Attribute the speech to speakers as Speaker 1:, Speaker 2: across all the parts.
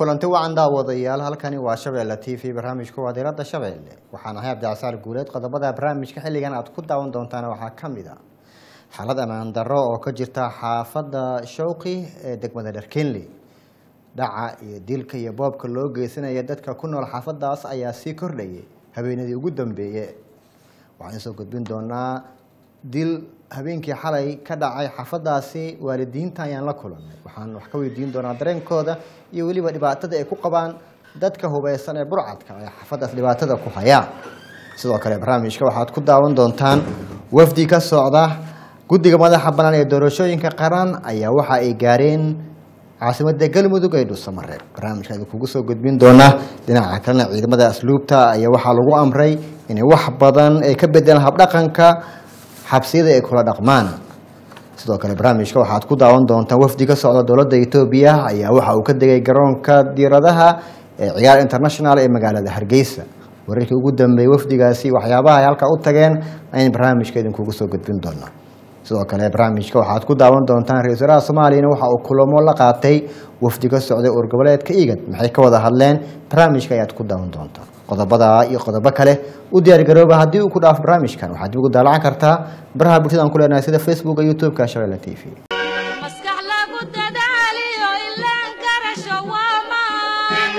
Speaker 1: kulanti wacan daawadayaal halkani waa shabeelle t v barnaamijku waa diiradda shabeelle waxaan ahay cabdicasaar guuleed qodobada barnaamijka xilligan aad ku daawan doontaan waxaa ka mid a xaalad ammaan darro oo ka jirta xaafadda showqi ee degmada dharkenley dhaca iyo dilka iyo boobka loo geysanaya dadka ku nool xaafadaas ayaa sii kordhayay habeenadii ugu dambeeye waxaan soo gudbin doonaa dil habeenkii xalay ka dhacay xaafadaasi waalidiinta ayaan la kulannay waxaan wax ka weydiin doonaa dareenkooda iyo weliba dhibaatada ay ku qabaan dadka hubeysan ee burcadka ee xaafadaas dhibaatada ku hayaan sidoo kale barnaamijka waxaad ku daawan doontaan wafdi ka socda guddiga madaxa bannaan ee doorashooyinka qaran ayaa waxa ay gaareen caasimada galmudug ee dhuusamareeb barnaamijka idin kugu soo gudbin doonaa dhinaca kalena ciidamada asluubta ayaa waxaa lagu amray inay wax badan ay ka bedelaan habdhaqanka xabsiyada ay kula dhaqmaan sidoo kale barnaamijka waxaad ku daawan doontaan wafdi ka socda dowladda etoobiya ayaa waxa uu ka degay garoonka diiradaha ee ciyaar international ee magaalada hargeysa wararkii ugu dambeeyey wafdigaasi waxyaabaha ay halkaa u tageen ayaan barnaamijka idinkugu soo gudbin doonaa sidoo kale barnaamijka waxaad ku daawan doontaan ra-isul wasaaraha soomaaliyana waxa uu kulamo la qaatay wafdi ka socday urgoboleedka igad maxay ka wada hadleen barnaamijka ayaad ku daawan doontaan qodobada iyo qodobo kale u diyaargarooba haddii uu ku dhaafo barnaamijkan waxaad dib ugu daalacan kartaa baraha bulshada aan ku leenahay sida facebooka youtube-ka shabeelle t v
Speaker 2: maskax lagu dadaaliyo ilaan garasho waa maan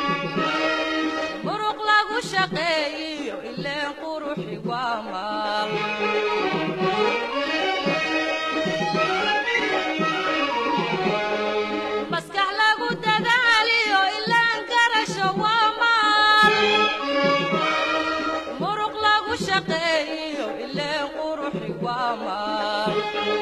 Speaker 2: muruq lagu shaqeeyiyo ileen quruxi waa maal maskax lagu dadaaliyo ilaan garasho waa maal muruq lagu shaqeeyiyo ileen quruxi waa maal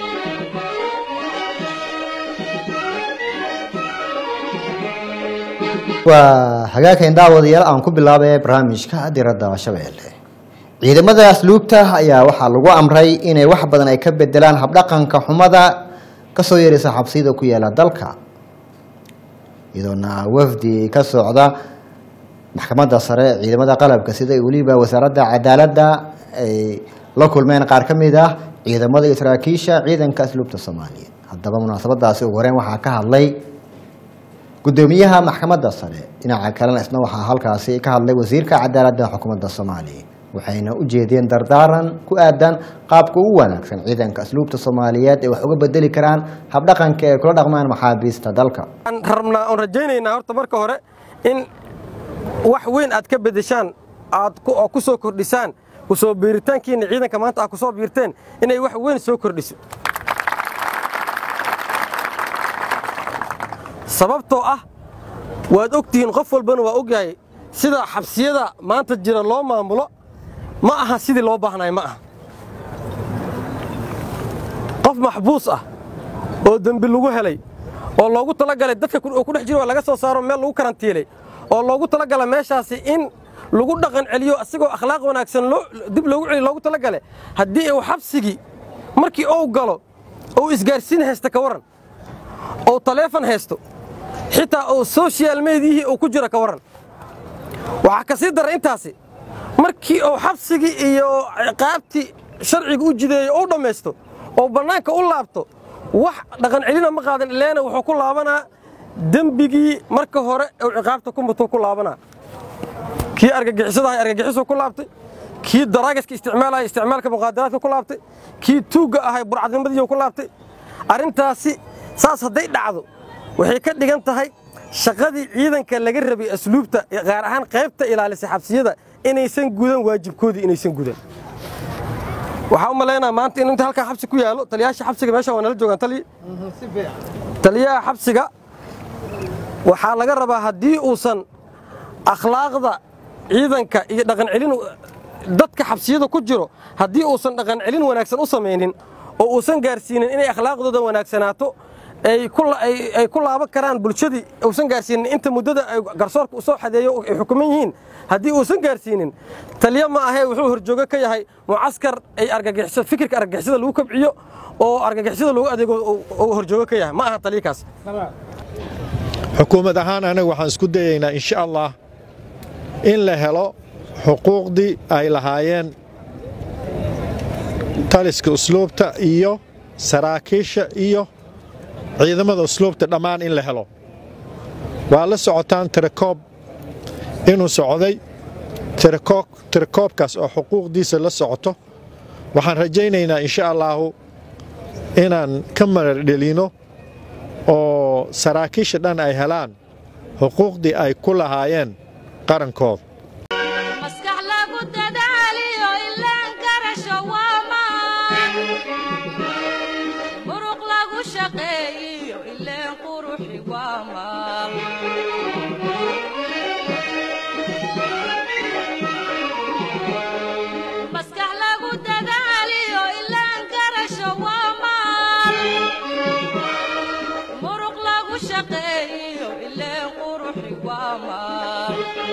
Speaker 1: waa hagaagkan daawadayaal aan ku bilaabay barnaamijka diradda shabeelle ciidamada asluubta ayaa waxaa lagu amray inay wax badan ay ka bedelaan habdhaqanka xumada kasoo yeeraysa xabsiyada ku yaala dalka iyadoona wafdi ka socda maxkamadda sare ciidamada qalabka sida weliba wasaaradda cadaaladda ay la kulmeen qaar ka mid ah ciidamada iyo saraakiisha ciidanka asluubta soomaaliyeed haddaba munaasabadaasi ugu horeyn waxaa ka hadlay gudoomiyaha maxkamadda sare dhinaca kalena isna waxaa halkaasi ka hadlay wasiirka cadaaladda xukuumadda soomaaliya waxayna u jeedeen dardaaran ku aadan qaabka ugu wanaagsan ciidanka asluubta soomaaliyeed ee wax uga bedeli karaan habdhaqanka ay kula dhaqmaan maxaabiista dalka
Speaker 3: waxaan rabnaa oon rajaynaynaa horta marka hore in wax weyn aad ka bedeshaan aad ku- oo ku soo kordhisaan ku soo biiritaankiinna ciidanka maanta aad ku soo biirteen inay wax weyn soo kordhiso sababtoo ah waad og tihiin qof walbana waa ogyahay sida xabsiyada maanta jira loo maamulo ma aha sidii loo baahnay ma aha qof maxbuus ah oo dembi lagu helay oo loogu talagalay dadka ku- oo ku dhex jira waa laga soo saaro meel lagu karantiilay oo loogu talagala meeshaasi in lagu dhaqan celiyo asigoo akhlaaq wanaagsan loo dib loogu celiyo loogu talagalay haddii uu xabsigii markii uu galo uu isgaarsiin haysta ka warran oo taleefon haysto xitaa uu social mediyihii uu ku jiro ka warran waxaa ka sii dara intaasi markii uu xabsigii iyo ciqaabtii sharciga u jideeyo u dhammaysto oo bannaanka u laabto wax dhaqan celina ma qaadan ileena wuxuu ku laabanaa dembigii marka hore uu ciqaabta ku mutuu ku laabanaa kii argagixisadahay argagixisuu ku laabtay kii daraagaska isticmaalaya isticmaalka muqaadaraadka ku laabtay kii tuugga ahay burcadnimadiiu ku laabtay arrintaasi saas hadday dhacdo waxay ka dhigan tahay shaqadii ciidanka laga rabay asluubta gaar ahaan qaybta ilaalisa xabsiyada inaysan gudan waajibkoodii inaysan gudan waxaa u malaynaa maanta in inta halkaa xabsi ku yaalo taliyaasha xabsiga meesha waa nala joogaan taliya taliyaha xabsiga waxaa laga rabaa haddii uusan akhlaaqda ciidanka iyo dhaqan celin dadka xabsiyada ku jiro haddii uusan dhaqan celin wanaagsan u samaynin oo uusan gaarsiinin inay akhlaaqdooda wanaagsanaato ay ku la- ay- ay ku laaban karaan bulshadii uusan gaarsiinin inta muddada ay garsoorka u soo xadeeyo ay xukuman yihiin haddii uusan gaarsiinin taliya ma ahee wuxuu horjoogo ka yahay mucaskar ay argagixiso fikirka argagixisada lagu kabciyo oo argagixisada lagu adeego uu- uu horjoogo ka yahay ma aha taliyakaas
Speaker 4: xukuumad ahaan anaga waxaan isku dayaynaa insha allah in la helo xuquuqdii ay lahaayeen taliska usluubta iyo saraakiisha iyo ciidamada usluubta dhammaan in la helo waa la socotaan tirakoob inuu socday tirakoobkaas oo xuquuqdiisa la socoto waxaan rajaynaynaa insha allaahu inaan ka maradhelino oo saraakiisha dhan ay helaan xuquuqdii ay ku lahaayeen qarankooda
Speaker 2: maskax lagu dadaaliyo ilaan garasho waa maan muruq lagu shaqeeyiyo ileen quruxi waa maal maskax lagu dadaaliyo ilaan garasho waa maal muruq lagu shaqeeyiyo ileen quruxi waa maal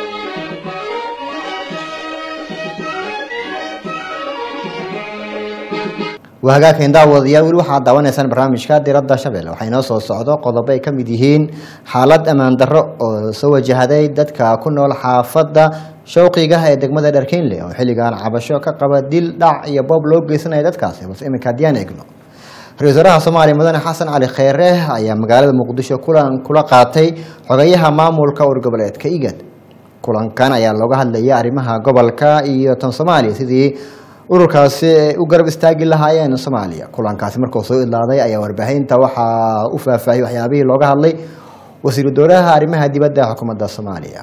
Speaker 1: waa hagaagkan daawadayaal weli waxaad daawanaysaan barnaamijka diradda shabeelle waxaa inoo soo socdo qodobo ay ka mid yihiin xaalad ammaan darro oo soo wajahday dadka ku nool xaafadda showqiga ee degmada dharkeynle oo xilligan cabasho ka qaba dil dhac iyo boob loo geysanaya dadkaasi balse iminka haddiyaan eegno ra-isul wasaaraha soomaaliya mudane xasan cali kheyre ayaa magaalada muqdisho kulan kula qaatay xogayaha maamulka urgoboleedka igad kulankan ayaa looga hadlaya arrimaha gobolka iyo tan soomaaliya sidii ururkaasi ay u garab istaagi lahaayeen soomaaliya kulankaasi markuu soo idlaaday ayaa warbaahinta waxaa u faahfaahiyey waxyaabihii looga hadlay wasiiru dowlaha arrimaha dibadda xukuumadda soomaaliya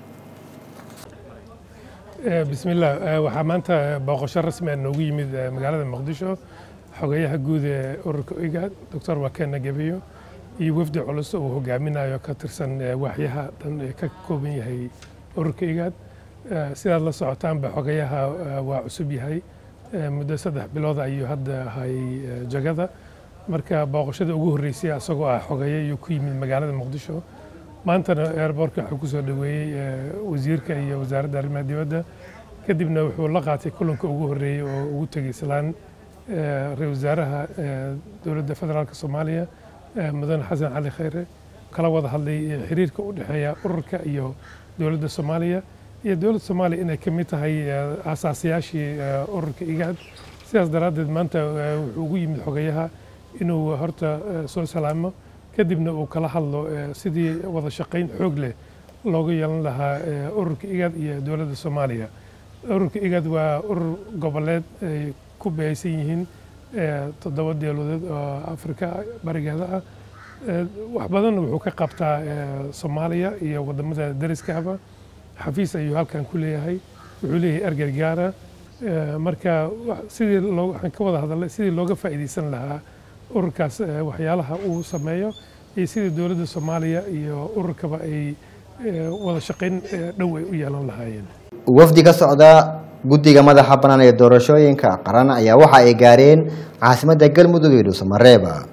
Speaker 5: bismillaah waxaa maanta booqasho rasmi ah noogu yimid magaalada muqdisho xogayaha guud ee ururka igaad doctor wakena gebiyo iyo wafdi culus uu hogaaminayo ka tirsan waaxyaha dhan ee ka kooban yahay ururka igaad sidaad la socotaanba xogayaha waa cusub yahay muddo saddex bilood ayuu hadda ahay jagada marka booqashada ugu horreysay asagoo ah xogaye ayuu ku yimid magaalada muqdisho maantana airbortka waxaa ku soo dhoweeyey wasiirka iyo wasaaradda arrimaha dibadda kadibna wuxuu la qaatay kulanka ugu horreeyey oo ugu tegey islaan ra-isul wasaaraha dowladda federaalka soomaaliya mudane xasan cali kheyre kala wada hadlay xiriirka u dhexeeya ururka iyo dowladda soomaaliya iyo dowladda soomaaliya inay ka mid tahay aasaasiyaashii ururka igaad sidaas daraaddeed maanta wuxuu ugu yimid xogayaha inuu horta soo salaamo kadibna uu kala hadlo sidii wada shaqayn xoog leh looga yeelan lahaa ururka igaad iyo dowladda soomaaliya ururka igaad waa urur goboleed ay ku bahaysan yihiin toddoba deeludeed oo afrika barigeeda ah wax badanna wuxuu ka qabtaa soomaaliya iyo wadamada dariskaaba xafiis ayuu halkan ku leeyahay wuxuu leeyahay ergey gaara marka sidii loo waxaan ka wada hadalnay sidii looga faa'iidaysan lahaa ururkaas waxyaalaha uu sameeyo iyo sidii dowladda soomaaliya iyo ururkaba ay wada shaqayn dhow ay u yeelan lahaayeen
Speaker 1: wafdi ka socda guddiga madaxa bannaan ee doorashooyinka qaran ayaa waxa ay gaareen caasimadda galmudug iyo dhuusamareeba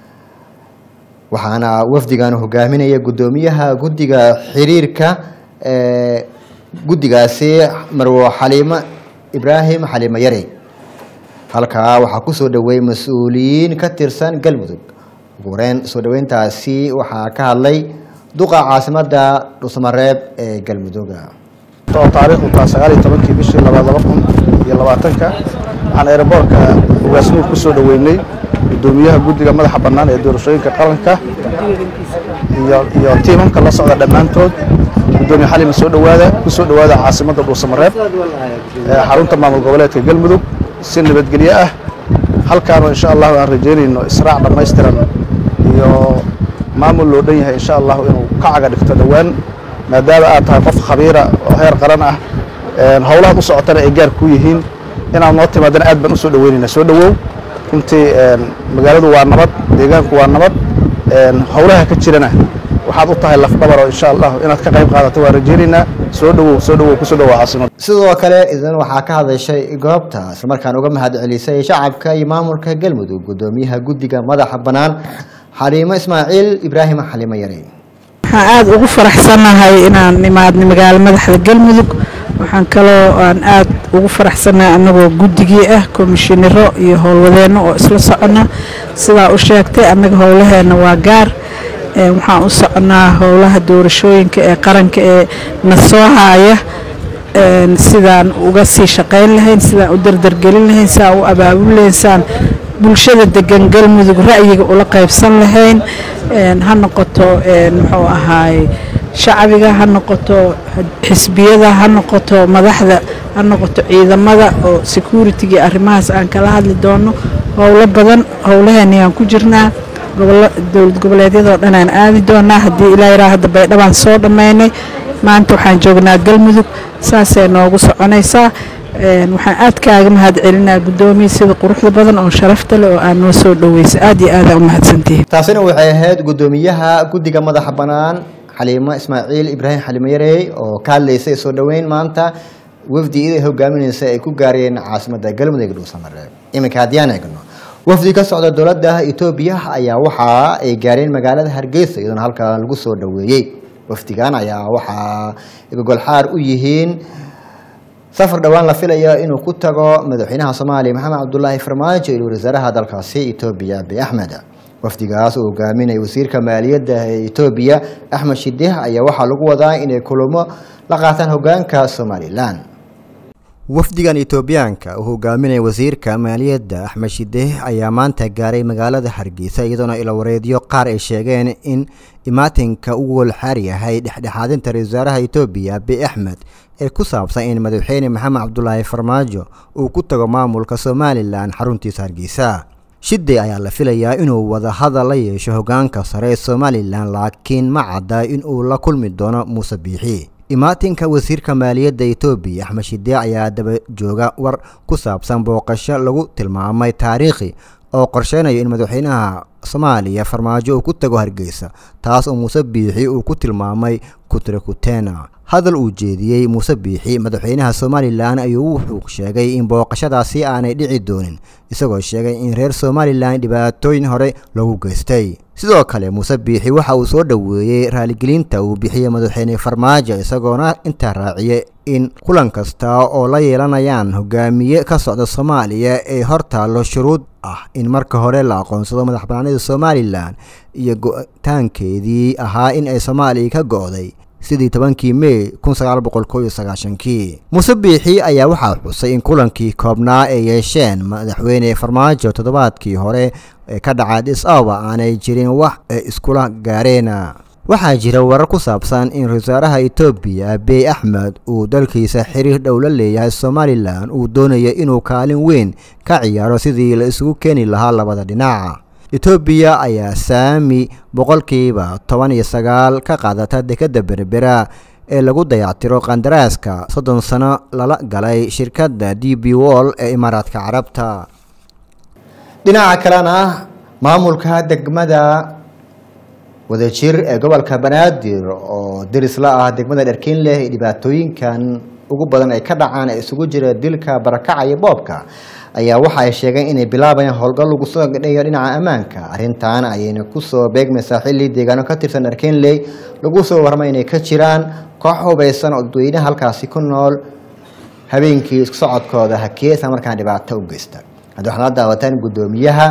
Speaker 1: waxaana wafdigan hogaaminaya guddoomiyaha guddiga xiriirka ee guddigaasi marwo xaliimo ibraahim xaliimo yare halkaa waxaa ku soo dhoweeyey mas-uuliyiin ka tirsan galmudug ugu horeyn soo dhoweyntaasi waxaa ka hadlay duqa caasimadda dhuusamareeb ee galmuduga
Speaker 6: oo taariikhdu taa sagaal iyo tobankii bishii labaad laba kun iyo labaatanka waxaan eeraboorka ugaasnuur ku soo dhoweynay guddoomiyaha guddiga madaxa bannaan ee doorashooyinka qaranka iyo iyo tiimamka la socda dhammaantood gudoomiye xalima soo dhowaada ku soo dhowaada caasimadda dhuusamareeb ee xarunta maamul goboleedka galmudug si nabadgelyo ah halkaanoo insha allahu aan rajaynayno israac dhammaystiran iyo maamul loo dhan yahay insha allahu inuu ka caga dhigto dhowaan maadaama aad tahay qof khabiira oo heer qaran ah howlahaad u socotana ay gaar ku yihiin inaad noo timaadana aad baan u soo dhoweynayna soo dhowow runtii magaaladu waa nabad deegaanku waa nabad howlaha ka jirana waxaad u tahay lafdhabar oo insha allah inaad ka qayb qaadato waan rajaynaynaa soo dhowow soo dhowow kusoo dhowow caasimada
Speaker 1: sidoo kale idan waxaa ka hadashay goobta islamarkaan uga mahad celisay shacabka iyo maamulka galmudug guddoomiyaha guddiga madaxa bannaan xaliimo ismaaciil ibraahim xaliimo yare
Speaker 7: waxaan aada ugu faraxsanahay inaan imaadnay magaalo madaxda galmudug waxaan kaloo aan aada ugu faraxsanahay annagoo guddigii ah komishinaro iyo howlwadeenno oo isla socona sidaa u sheegtay annaga howlaheenna waa gaar waxaan u soconaa howlaha doorashooyinka ee qaranka ee na soo haaya sidaan uga sii shaqayn lahayn sidaan u dardargelin lahayn sidaan u abaabul lahayn sidaan bulshada degan galmudug ra'yiga ula qaybsan lahayn ha noqoto muxuu ahaay shacbiga ha noqoto xisbiyada ha noqoto madaxda ha noqoto ciidamada oo security-ga arrimahaas aan kala hadli doono howlo badan howlaheeni aan ku jirnaa dowlad goboleedyadoo dhan aan aadi doonaa haddii ilaa yaraa hadda baydhabaan soo dhammaynay maanta waxaan joognaa galmudug saasay noogu soconaysaa waxaan aad kaaga mahad celinaa guddoomiya sida quruxda badan oo sharafta leh oo aad noo soo dhoweysa aad iyo aadaan u mahadsantihiin
Speaker 1: taasina waxay ahayd guddoomiyaha guddiga madaxa bannaan xaliimo ismaaciil ibraahim xalimo yarey oo ka hadlaysay soo dhoweyn maanta wafdi iday hogaaminaysa ay ku gaareen caasimadda galmudug dhuusamareeb iminka haddiyaan eegno wafdi ka socda dowladda etoobiya ayaa waxa ay gaareen magaalada hargeysa iyadoona halkaa lagu soo dhoweeyey wafdigan ayaa waxaa gogolxaar u yihiin safar dhowaan la filayo inuu ku tago madaxweynaha soomaaliya maxamed cabdulaahi farmaajo iyo wasaaraha dalkaasi etoobiya abiy axmed wafdigaas uu hogaaminaya wasiirka maaliyadda ee etoobiya axmed shideh ayaa waxaa lagu wadaa inay kulamo la qaataan hogaanka somalilan wafdigan etoobiyaanka uu hogaaminaya wasiirka maaliyadda axmed shideh ayaa maanta gaaray magaalada hargeysa iyadoona ilawareedyo qaar ay sheegeen in imaatinka uu walxaar yahay dhexdhexaadinta ra-isul wasaaraha etoobiya abiy axmed ee ku saabsan in madaxweyne maxamed cabdulaahi farmaajo uu ku tago maamulka somalilan xaruntiisa hargeysa shide ayaa la filayaa inuu wadahadal la yeesho hogaanka sare ee somalilan laakiin ma cadda inuu la kulmi doono muuse biixi imaatinka wasiirka maaliyadda etoobiya axmed shide ayaa daba jooga war ku saabsan booqasho lagu tilmaamay taariikhi oo qorsheynayo in madaxweynaha soomaaliya farmaajo uu ku tago hargeysa taas oo muuse biixi uu ku tilmaamay kutrekutena hadal uu jeediyey muuse biixi madaxweynaha somalilan ayuu wuxuu sheegay in booqashadaasi aanay dhici doonin isagoo sheegay in reer somalilan dhibaatooyin hore lagu geystay sidoo kale muuse biixi waxa uu soo dhoweeyey raaligelinta uu bixiyey madaxweyne farmaajo isagoona intaa raaciyay in kulan kasta oo la yeelanayaan hogaamiye ka socda soomaaliya ee hor taallo shuruud ah in marka hore la aqoonsado madax banaanida somalilan iyo go-taankeedii ahaa in ay soomaaliya ka go-day sidii tobankii mey kun sagaal boqol koo iyo sagaashankii muuse biixi ayaa waxaa xusay in kulankii koobnaa ay yeesheen madaxweyne farmaajo toddobaadkii hore ee ka dhacay dhis awa aanay jirin wax ay iskula gaareen waxaa jira warar ku saabsan in ra-isul wasaaraha etoobiya abiy axmed uu dalkiisa xiriir dhow la leeyahay somalilan uu doonayo inuu kaalin weyn ka ciyaaro sidii la isugu keeni lahaa labada dhinac etoobiya ayaa saami boqolkiiba toban iyo sagaal ka qaadata dekadda berbera ee lagu dayactiro qandaraaska soddon sano lala galay shirkadda d b wall ee imaaraadka carabta dhinaca kalena maamulka degmada wadajir ee gobolka banaadir oo deris la ah degmada dharkiin leh dhibaatooyinkan ugu badan ay ka dhacaan ee isugu jira dilka barakaca iyo boobka ayaa waxa ay sheegeen inay bilaabayaan howlgal lagu soo gadhayo dhinaca ammaanka arrintan ayayna kusoo beegmaysaa xilli deegaano ka tirsan dharkiinley lagu soo warmay inay ka jiraan koox hubaysan oo dadweynaha halkaasi ku nool habeenkii isku socodkooda hakiye isla markaan dhibaato u geysta haddi waxaad la daawataan guddoomiyaha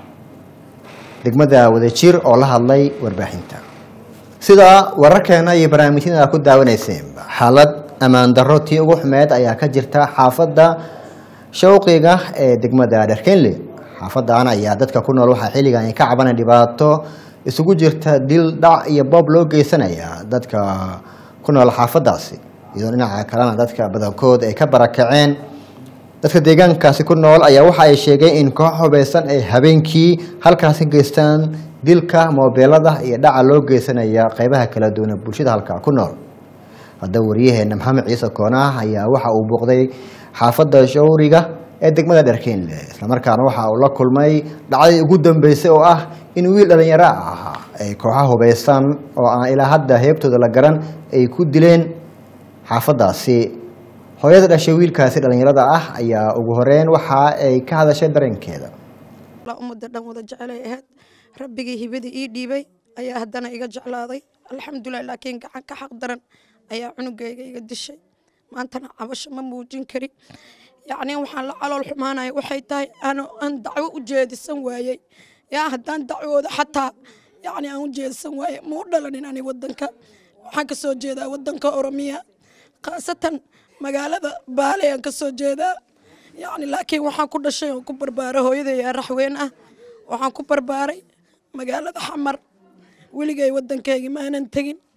Speaker 1: degmada wadajir oo la hadlay warbaahinta sida wararkeena iyo barnaamijyada aad ku daawanayseen xaalad ammaan darro tii ugu xumeed ayaa ka jirta xaafadda shawqiga ee degmada dharkenle xaafadan ayaa dadka ku nool waxaa xilligan ay ka cabanay dhibaato isugu jirta dil dhac iyo boob loo geysanaya dadka ku nool xaafadaasi iyadoo dhinaca kalena dadka badankood ay ka barakaceen dadka deegaankaasi ku nool ayaa waxa ay sheegeen in koox hubaysan ay habeenkii halkaasi geystaan dilka moobeelada iyo dhaca loo geysanaya qeybaha kala duwan ee bulshada halkaa ku nool haddaba waryaheena maxamed ciise koonah ayaa waxa uu booqday xaafadda shawriga ee degmada dharkeenle islamarkaana waxa uu la kulmay dhacdadii ugu dambeysay oo ah in wiil dhalinyaro ah ay kooxa hubaysan oo aan ilaa hadda heebtooda la garan ay ku dileen xaafadaasi hooyada dhashay wiilkaasi dhalinyarada ah ayaa ugu horeyn waxa ay ka hadashay dareenkeeda
Speaker 8: ummadda dhan wada jecelay ahayd rabbigii hibadii ii dhiibay ayaa haddana iga jeclaaday alxamdulilah laakiin gacan ka xaq daran ayaa cunugayga iga dishay maantana cabasho ma muujin karin yacni waxaan la calool xumaanaya waxay tahay aan dacwo u jeedisan waayey yaa haddaan dacwooda xataa yacni aan u jeedisan waayey ma u dhalanin ani wadanka waxaan ka soo jeedaa wadanka oromiya khaasatan magaalada baale aan ka soo jeedaa yacni laakiin waxaan ku dhashay oon ku barbaaray hooyaday yaa raxweyn ah waxaan ku barbaaray magaalada xamar weligay waddankaygii maanan tegin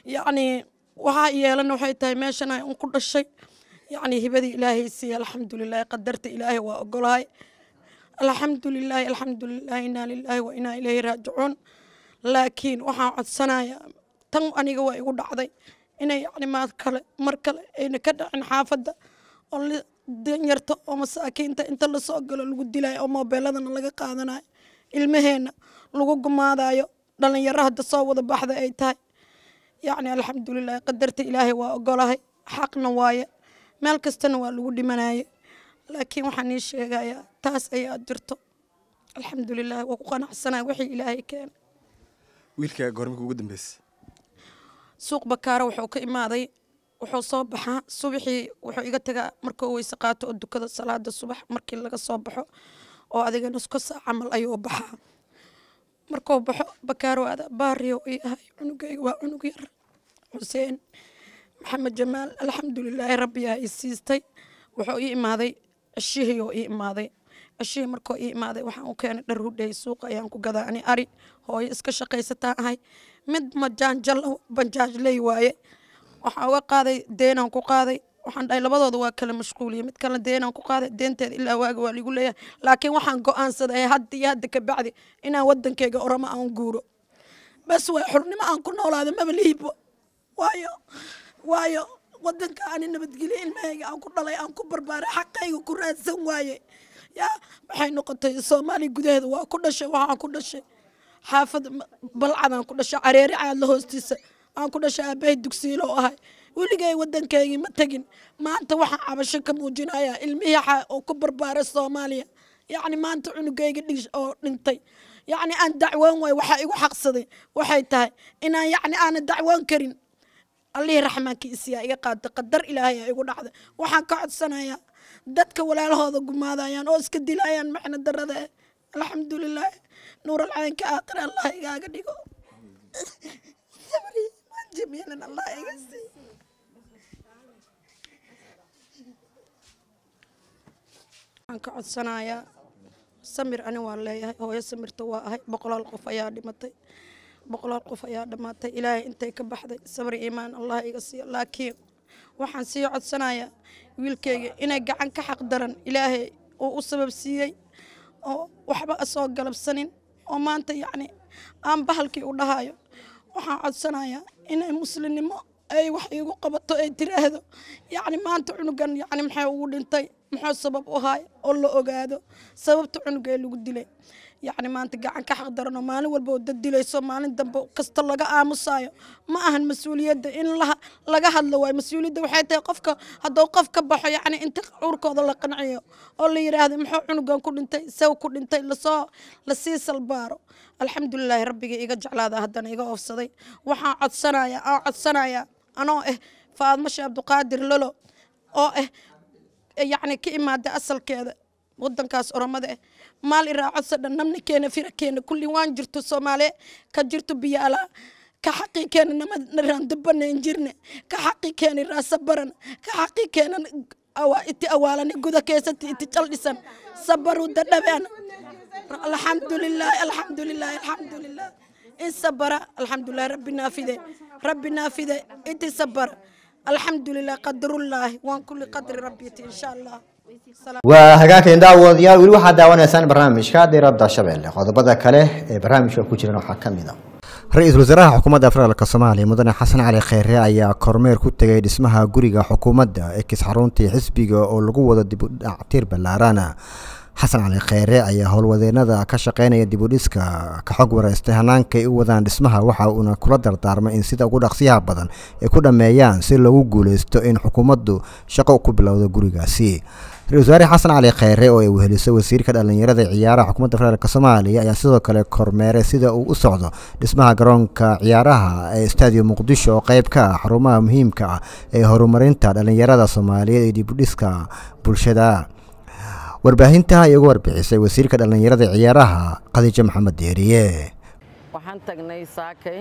Speaker 8: yacni waxaa yeelan waxay tahay meeshan ay un ku dhashay yacni hibadii ilaahay siiye alxamdulilahi qadarta ilaahay waa ogolahay alxamdulilaahi alxamdulilaahi inaa lilaahi wa inaa ilayhi raajicuun laakiin waxaan codsanayaa tan aniga waa igu dhacday inay yacni maad kale mar kale ayna ka dhacin xaafadda oo la danyarta oo masaakiinta inta lasoo galo lagu dilayo oo moobeeladana laga qaadanayo ilmaheenna lagu gumaadayo dhalinyaro hadda soo wada baxda ay tahay yacni alxamdulilahi qadarta ilaahay waa ogolahay xaqna waaye meel kastana waa lagu dhimanaye laakiin waxaan ii sheegayaa taas ayaa jirto alxamdulilah waa ku qanacsanaya wixii ilaahay keenay
Speaker 9: wiilka goormika ugu dambeysay
Speaker 8: suuq bakaaro wuxuu ka imaaday wuxuu soo baxaa subaxii wuxuu iga tagaa markuu weyse qaato oo dukada salaada subax markii laga soo baxo oo adigana isku saa camal ayuu baxaa markuu baxo bakaaro aada baariyo ii ahay cunugayga waa cunug yar xuseen maxamed jamaal alxamdulilaahi rabbiyaa i siistay wuxuu ii imaaday ceshihii oo ii imaaday ceshihii markuu ii imaaday waxaan u keenay dhar hudhay suuqa ayaan ku gadaa ani ari hooyo iska shaqaysataan ahay mid majaanjal banjaajley waaye waxaan uga qaaday deenaan ku qaaday waxaan dhahay labadooda waa kala mashquuliye mid kale deenaan ku qaaday deenteeda ilaa waaga waa ligu leeyahay laakiin waxaan go-aansaday hadda iyo hadda ka bacdi inaan wadankeyga oramo aan guuro bas waa xurnimo aan ku noolaado maba liibo waayo waayo wadanka ani nabadgelyo ilmahayga aan ku dhalay aan ku barbaaray xaqayga ku raadsan waaye yaa waxay noqotay soomaaliya gudaheeda waa ku dhashay waxaan ku dhashay xaafad balcadaan ku dhashay careeri caadla hoostiisa aan ku dhashay aabahay dugsiilo ahay weligay wadankaygii ma tegin maanta waxaan cabasho ka muujinayaa ilmihii oo ku barbaaray soomaaliya yacni maanta cunugayga dhig oo dhintay yacni aan dacwoon waay waxaa igu xaqsaday waxay tahay inaan yacni aanan dacwoon karin allihii raxmaankiisiyaa iga qaada qadar ilaahay aa igu dhacda waxaan ka codsanayaa dadka walaalahooda gumaadayaan oo iska dilayaan macna darada eh alxamdulilah nuural caynka aakhir allah igaaga dhigo sabri jamiilan allah iga sii waxaan ka codsanayaa samir ani waa leeyahay hooyo samirta waa ahay boqolaal qof ayaa dhimatay boqolaal qof ayaa dhammaatay ilaahay intay ka baxday sabri iimaan allah iga siiyo laakiin waxaan sii codsanayaa wiilkayga inay gacan ka xaq daran ilaahay uu u sabab siiyey oo waxba asoo galabsanin oo maanta yacni aan bahalkii u dhahayo waxaan codsanayaa inay muslimnimo ay wax iigu qabato ay tiraahdo yacni maanta cunugan yacni maxay ugu dhintay muxuu sabab u haay oo la ogaado sababta cunuga ee lagu dilay yacni maanta gacan ka xaq daranoo maalin walba oo dad dilayso maalin dambe kasta laga aamusayo ma ahan mas-uuliyadda in laga hadlo waayo mas-uuliyadda waxay tahay qofka hadduu qof ka baxo yacni inta cuurkooda la qanciyo oo la yidhaahdo muxuu cunugan ku dhintay sew ku dhintay lasoo lasii salbaaro alxamdulilaahi rabbiga iga jeclaada haddana iga oofsaday waxaan codsanayaa aan codsanayaa anoo ah faadmo sheekh abduqaadir lolo oo ah yacni ka imaada asalkeeda wadankaas oromada ah maal iraacodsa dhan namna keena fira keena kulli waan jirto soomaaliye ka jirto biyaala ka xaqii keena namaraandabanayn jirne ka xaqii keena raasa baran ka xaqii keena iti awaalani guda keesati iti caldhisan sabaru dadhabeen alxamdulilah alxamdulilah alxamdulilah in sabara alxamdulilah rabbi naafide rabbi naafide inti sabara alxamdulilah qadarullaahi waan kulli qadri rabbiti insha allah
Speaker 1: waa hagaageen daawadayaal weli waxaad daawanaysaan barnaamijka diradda shabeelle qodobada kale ee barnaamijka ku jiran waxaa ka mid a ra-iisul wasaaraha xukuumadda federaalk soomaaliya mudane xasan cali kheyre ayaa kormeer ku tegay dhismaha guriga xukuumadda ee kis xaruntii xisbiga oo lagu wado dibudhactiir ballaarana xasan cali kheyre ayaa howlwadeenada ka shaqeynaya dibudhiska ka xog wareystay hanaankaay u wadaan dhismaha waxa uuna kula dardaarmay in sida ugu dhaqsiyaha badan ay ku dhammeeyaan si loogu guuleysto in xukuumaddu shaqo ku bilowdo gurigaasi ra-isul wasaare xasan cali kheyre oo ay weheliso wasiirka dhallinyarada ciyaaraha xukuumadda federaalk soomaaliya ayaa sidoo kale kormeeray sida uu u socdo dhismaha garoonka ciyaaraha ee stadium muqdisho oo qeyb ka ah xarumaha muhiimka ah ee horumarinta dhallinyarada soomaaliyeed ee dibudhiska bulshada warbaahinta ay uga warbixisay wasiirka dhallinyarada ciyaaraha khadiijo maxamed deeriye
Speaker 10: waxaan tagnay saakay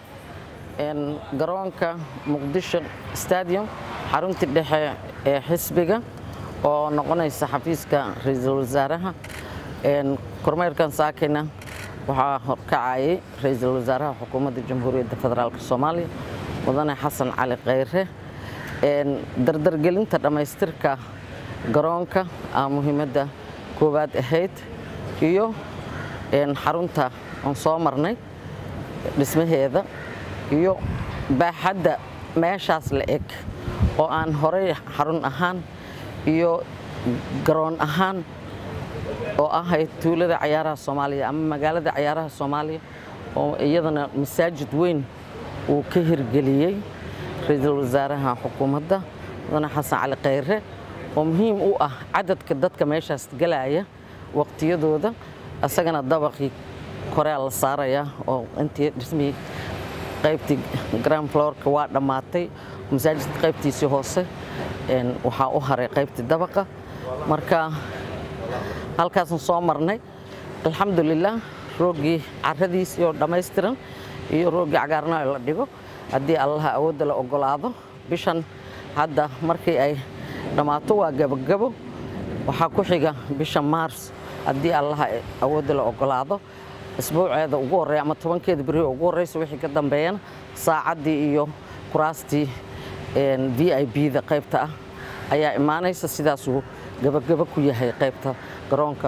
Speaker 10: garoonka muqdisho stadium xaruntii dhexe ee xisbiga oo noqonaysa xafiiska ra-iisul wasaaraha kormeerkan saakayna waxaa horkacayay ra-iisul wasaaraha xukuumadda jamhuuriyadda federaalk soomaaliya mudane xasan cali khayre dardargelinta dhammaystirka garoonka aa muhiimadda koowaad ahayd iyo xarunta aan soo marnay dhismaheeda iyo baaxadda meeshaas la eg oo aan horey xarun ahaan iyo garoon ahaan oo ahayd tuulada cayaaraha soomaaliya ama magaalada cayaaraha soomaaliya oo iyadana masaajid weyn uu ka hirgeliyey ra-iisul wasaaraha xukuumadda mudane xasan cali khayre oo muhiim u ah cadadka dadka meeshaas galaya waqtiyadooda isagana dabaqii korea la saarayaa oo intii dhismihii qaybtii grand florka waa dhammaatay masaajidka qaybtiisii hoose waxaa u haray qaybtii dabaqa marka halkaasaan soo marnay alxamdulilah rooggii caradiisii oo dhammaystiran iyo rooggii cagaarnaa la dhigo haddii allaha awoodda la ogolaado bishan hadda markii ay dhammaato waa gabogabo waxaa ku xiga bisha maars haddii allaha awoodda la ogolaado isbuuceeda ugu horreya ama tobankeeda beri ugu horreysa wixii ka dambeeyana saacaddii iyo kuraastii v i b-da qaybta ah ayaa imaanaysa sidaasuu gabagabo ku yahay qaybta garoonka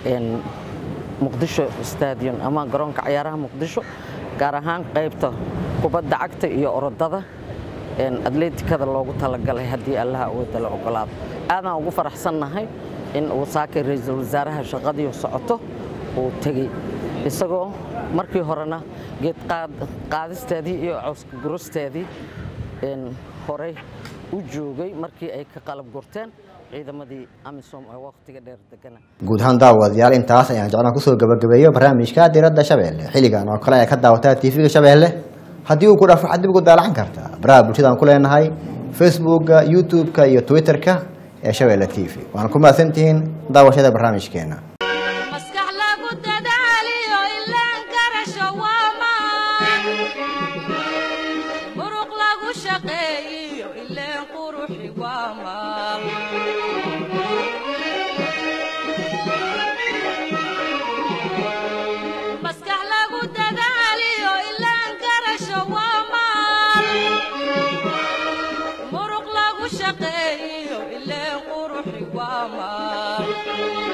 Speaker 10: muqdisho stadium ama garoonka cayaaraha muqdisho gaar ahaan qaybta kubadda cagta iyo orodada atleetikada loogu talagalay haddii allaha awoodda la ogolaado aadaan ugu faraxsannahay in uu saakay ra-iisul wasaaraha shaqadii socoto uu tegey isagoo markii horena geed qaadisteedii iyo cawska gurusteedii horey u joogay markii ay ka qalab gurteen ciidamadii amisom ee waqtiga dheer degana
Speaker 1: guud ahaan daawadayaal intaas ayaan jeclaan kusoo gabagabeeyo barnaamijka diradda shabeelle xilligan oo kale ay ka daawataa tv-ga shabeelle haddii uu ku dhaafo waxaad dib ugu daalacan kartaa baraha bulshada aan ku leenahay facebookga youtube-ka iyo twitter-ka ee shabeelle t v waana ku mahadsantihiin daawashada barnaamijkeena
Speaker 2: maskax lagu dadaaliyo ilaan garasho waa maan muruq lagu shaqeeyiyo ileen quruxi waa maal maskax lagu dadaaliyo ilaan garasho waa maal muruq lagu shaqeeyiyo ileen quruxi waa maal